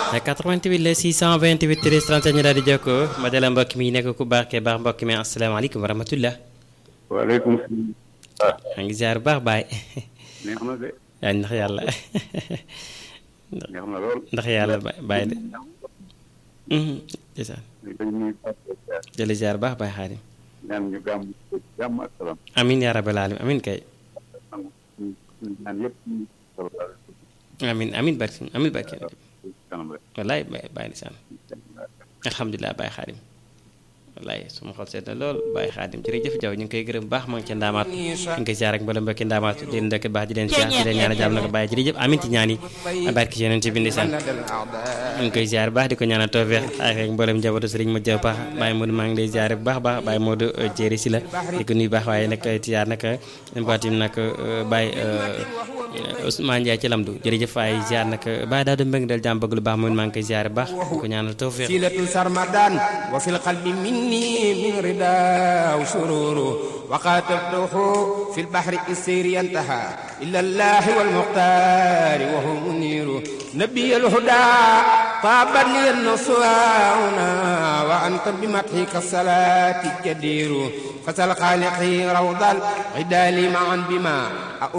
88 la 628 13 37 ñu daal di jokkoo ma dala mbokk mi nekk ku baax kee baax mbokk mi asalaamaaleykum wa rahmatullah. waaleykum salaam. maa ngi ziar bu baax baay. neex na de. yaa ndax yàlla. neex na lool. ndax yàlla baay de. ndeysaan. jële ziar bu baax baay xaadim. ñaan ñu gàmm jàmm ak salaam. amin yaa rabbal alamin amin kay. ñaan yëpp. amin amin barki amin barki kanam rek. wallaay baay baay ndeysaan alhamdulilah baay xaadim wallaay suma xol seet na lool baay xaadim jërëjëf jaw ñu ngi koy gërëm baax ma ngi ca ndaamaat ñu ngi koy ziar ak mbala mbokki ndaamaat di leen ndëkk baax di leen ziar di leen ñaan jàmm na ko bàyyi jërëjëf amin ci ñaan yi barki yonent bi ndeysaan ñu ngi koy ziar baax di ko ñaanal tawfeex ak ak mboolem njabootu sëriñ ma jaw baax Baye Modou maa ngi lay ziar bu baax baax Baye Modou jéeri si la di ko nuyu baax waaye nag ziar nag mbaatim nag Baye Ousmane Ndiaye ci lamdu jërëjëf waaye ziar nag Baye daa doon mbëgg del jàmm bëgg lu baax moom maa ngi koy ziar bu baax di ko ñaanal tawfeex silatu sarmadan wa fil qalbi minni min rida wa sururu wa qatabtuhu fil bahri isiri yantaha illa allah wal muqtar wa huwa muniru nabiy al huda طابت لي النصوانا وأنت بمدحك الصلاة جدير فسل خالقي روض العدال معا بما